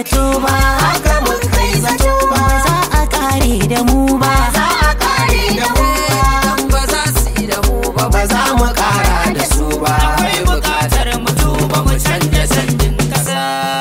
zato ba haka mun kai zato ba za a kare da mu ba za a kare da mu Dan ba za su yi da mu ba ba za mu kara da su ba akwai bukatar mu duba mu canja canjin kasa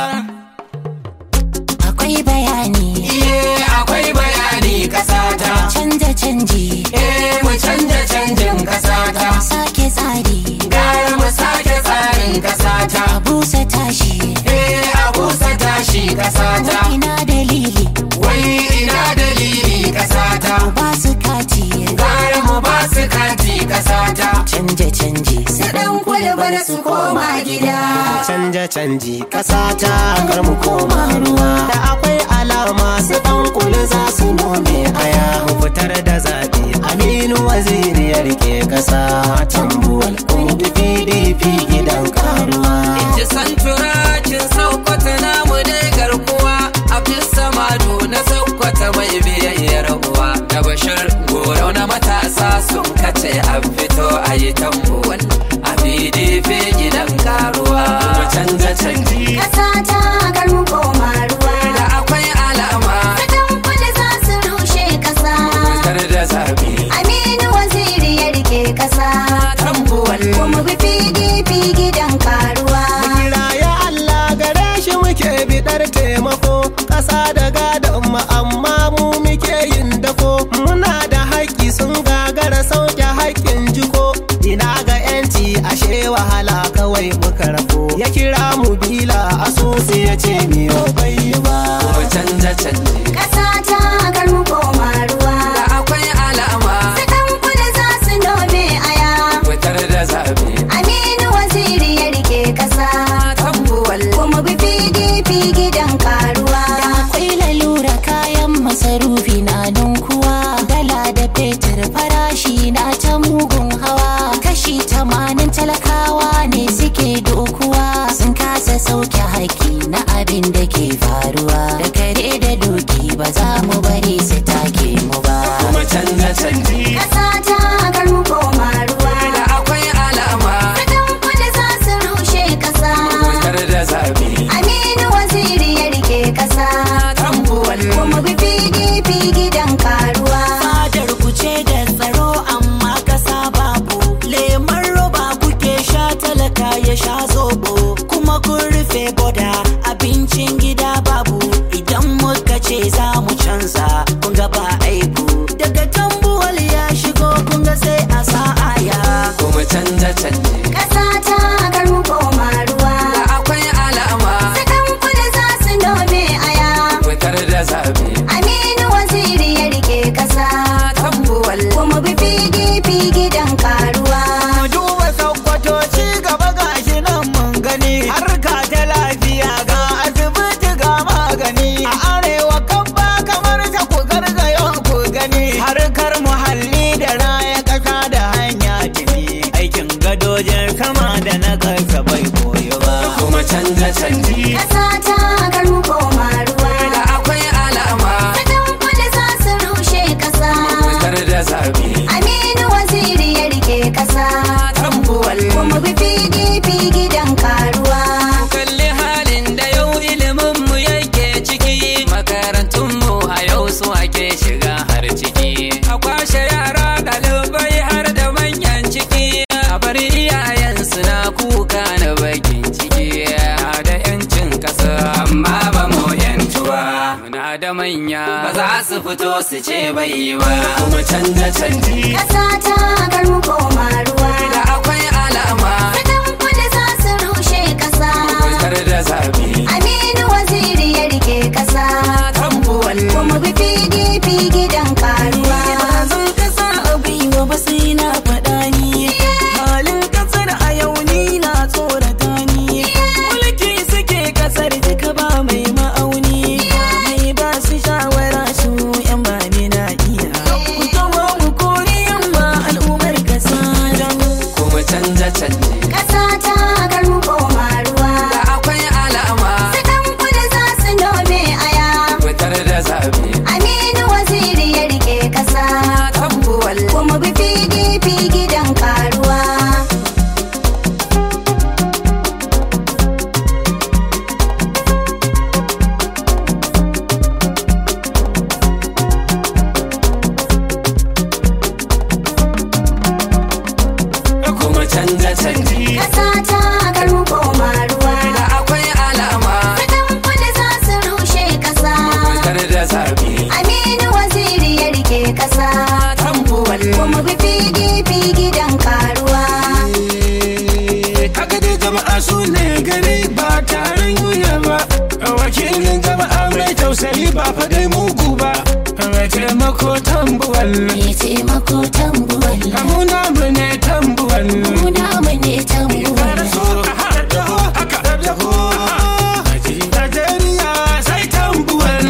akwai bayani iye akwai bayani kasata canja canji eh mu canja canjin kasata sake tsari gara mu sake tsarin kasata a busa tashi eh a busa tashi kasata ina dalili wai ina dalili kasata ba su kati gara mu ba su kati kasata canja canji su dan kulba da su koma gida canja canji kasata kar mu koma ruwa da akwai alama su dan kula za su nome aya mu fitar da zaɓe aminu waziri ya rike kasa tambuwal kundu pdp gidan karuwa ji san turakin saukwata namu dai garkuwa abdul samadu na saukwata mai biyayyar uwa da bashir goro na matasa sun kace an fito a yi tambuwal a pdp gidan karuwa mu canja canji Ƙasa ta kar mu koma ruwa. da akwai alama Kadan kudu za su rushe ƙasa. fitar da zaɓe Aminu waziri ya rike ƙasa. tambuwal Kuma bi PDP gidan karuwa. kira ya Allah gare shi muke bidar taimako ƙasa da gadon mu amma mu muke yin dako muna da haƙƙi sun gagara sauke haƙƙin jiko ina ga yanci ashe wahala kawai muka rafo ya kira mu bila asusu ya ce miyo bai yi ba mu canja canje Ƙasa ta kar mu koma ruwa. da akwai alama Kadan kudu za su nome aya. fitar da zaɓe Aminu waziri ya rike ƙasa. tambuwal Kuma bi PDP gidan karuwa. akwai lalura kayan masarufi na ninkuwa dala da fetur farashi na ta mugun hawa kashi tamanin talakawa ne suke dokuwa sun kasa sauke haƙƙi na abin da ke faruwa da kare da doki ba za mu bari su take mu ba mu canja canji Ƙasa ta kar mu koma ruwa. da akwai alama Kadan kudu za su rushe ƙasa. fitar da zaɓe Aminu waziri ya rike ƙasa. tambuwal Kuma bi PDP gidan karuwa. fadar ku ce da tsaro amma kasa babu lemon roba kuke sha talaka ya sha zobo kuma kun rufe boda abincin gida babu idan muka ce za mu canza kun ga ba aibu daga tambuwal ya shigo kun ga sai a sa'aya kuma canja canje Ƙasa ta kar mu koma ruwa. da akwai alama Sakan kudu za su nome aya. fitar da zaɓe Aminu waziri ya rike ƙasa. tambuwal Kuma bi PDP gidan karuwa. mu duba sakkwato ci gaba gashi nan mun gani harka ta lafiya ga asibiti ga magani a arewa kan ba kamar ta ku gargayo ku gani harkar muhalli da raya ƙasa da hanya tafi aikin gadojin sama da na ƙasa bai koyo ba kuma canja canji Ƙasa ta kar mu koma ruwa. da akwai alama Sakan kudu za su rushe ƙasa. fitar da zaɓe Aminu waziri ya rike ƙasa. tambuwal Kuma bi PDP gidan karuwa. kalli halin da yau ilimin mu yake ciki makarantun mu a yau su ake shiga har ciki a kwashe yara ɗalibai har da manyan ciki a bar iyayen na kuka na bakin ciki da yancin ƙasa amma ba mu yantuwa muna da manya ba za su fito su ce bai ba kuma canja canji Ƙasa ta kar mu koma ruwa. da akwai alama Sakan kudu za su rushe ƙasa. fitar da zaɓe Aminu waziri ya rike ƙasa. tambuwal Kuma bi PDP gidan karuwa. zan kasa a gwiwa ba sai na faɗa ni halin kasar a yau ni na tsorata ni mulki suke kasar duka ba mai ma'auni ba mai ba su shawara su yan ba ni na iya ku taho mu kori yamma al'ummar kasa don kuma canja canji Ƙasa ta kar mu koma ruwa. da akwai alama Sakan kudu za su nome aya. fitar da zabi Aminu waziri ya rike kasa tambuwal kuma bi PDP gidan karuwa kaga dai jama'a su ne gari ba taron yuya ba wakilin jama'a mai tausayi ba fa dai mugu ba mai taimako tambuwal Me taimako tambuwal kamuna mu ne tambuwal Muna mu ne tambuwal Najeriya sai tambuwal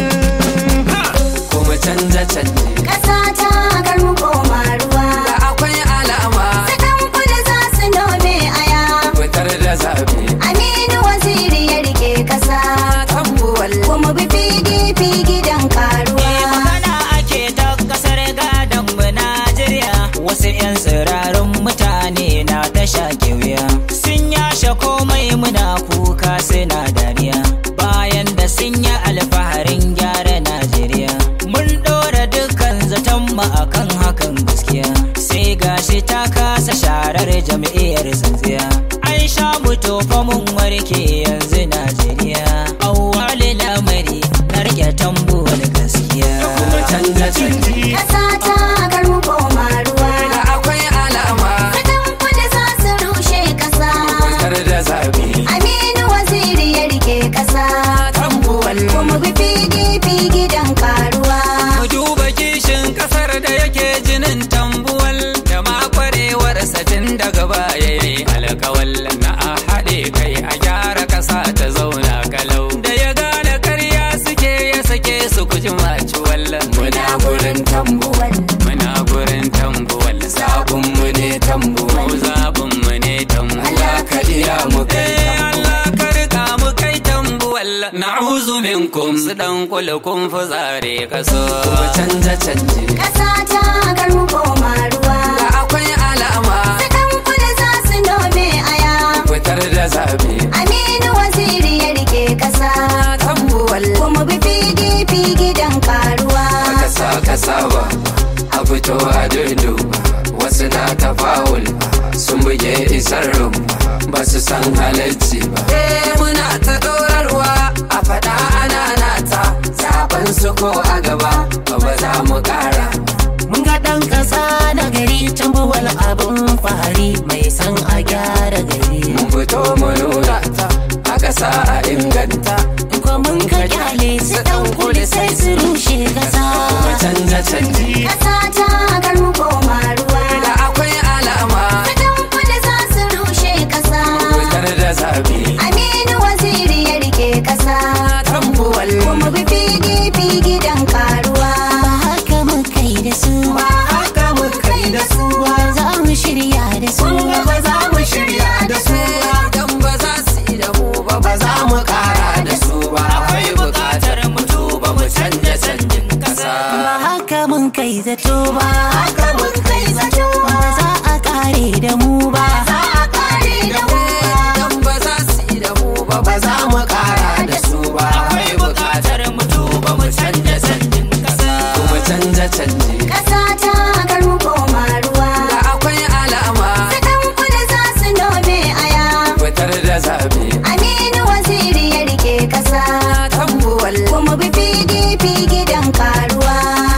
kuma canja canje kasa ta kar mu koma ruwa da akwai alama sakan kudu za su nome aya fitar da zabi Aminu waziri ya rike kasa tambuwal kuma bi PDP gidan karuwa magana ake ta kasar gadon mu Najeriya wasu 'yan tsirarin mutane na ta shaƙe wuya sun yashe komai muna kuka suna dariya bayan da sun yi alfaharin gyara Najeriya mun ɗora dukkan zaton mu akan hakan gaskiya sai gashi ta kasa sharar jam'iyyar tsintsiya an sha mu tofa mun warke yanzu Najeriya awwali lamari na rike tambuwar gaskiya kuma canja canje kasa ta kar mu koma ruwa da akwai alama sakan kudu za su rushe kasa fitar da zabi Aminu waziri ya rike kasa tambuwal kuma bi PDP gidan karuwa Mu duba kishin kasar da yake jinin tambuwal da makwarewar satin daga baya ne alkawal na a haɗe kai a gyara ƙasa ta zauna kalau da ya gane karya suke ya sake su kuji maci wallan muna gurin tambuwal muna gurin tambuwal zabun mu ne tambuwal zabun mu ne tambuwal ka iya mu kai Allah ka rika mu kai tambuwal na'uzu minkum su dan kula kun fuzare kaso kuma canja canje kasa ta kar mu koma ruwa da akwai alama sakan kudu za su nome aya fitar da zabe Aminu waziri ya rike kasa tambuwal kuma bi PDP gidan karuwa kasa kasa ba a fito a dudu wasu na tafawul sun buge isar rum ba su san halarci ba eh muna ta dorarwa a faɗa ana nata zaben su ko a gaba ba ba za mu ƙara Mun ga ɗan ƙasa na gari tambuwal abin fahari mai san a gyara gari mun fito mu nuna ta a ƙasa a inganta Ko mun ka kyale su ɗan kudu sai su rushe ƙasa kuma canja canji kasa ta kar mu koma ruwa da akwai alama sakan kudu za su rushe kasa fitar da zabe Aminu waziri ya rike kasa tambuwal kuma bi PDP gidan karuwa Ba haka mun kai da su ba haka mu kai da su Ba za mu shirya da su ba za mu shirya da su dan ba za su yi da mu ba ba za mu kara da su ba akwai bukatar mu tuba mu canja canjin kasa Ba haka mun kai zato ba haka mun kai zato Ba za a ƙare da mu ba za a kare da mu dan ba za su yi da mu ba ba za mu kara da su ba akwai bukatar mu tuba mu canja canjin kasa kuma canja canje kasa ta kar mu koma ruwa da akwai alama sakan kudu za su nome aya fitar da zabe Aminu waziri ya rike kasa tambuwal kuma bi PDP gidan karuwa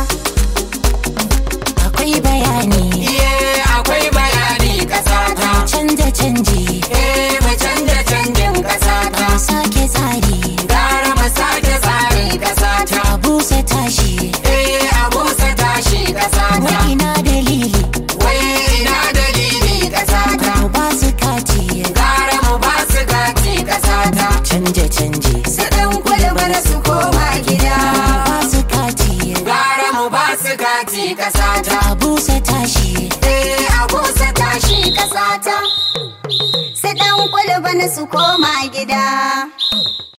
Akwai bayani Iye akwai bayani kasa ta Canja canji Eh mu canja canjin kasa ta Mu sake tsari Gara mu sake tsarin kasa ta A busa tashi Eh a busa tashi kasa ta Wai ina dalili Wai ina dalili kasa ta Mu ba su kati Gara mu ba su gati kasa ta Canja canji su dan kwalba da su koma gida Ba su kati Gara mu ba su gati kasa ta A busa tashi Eh a busa tashi kasa ta su dan kwalba na su koma gida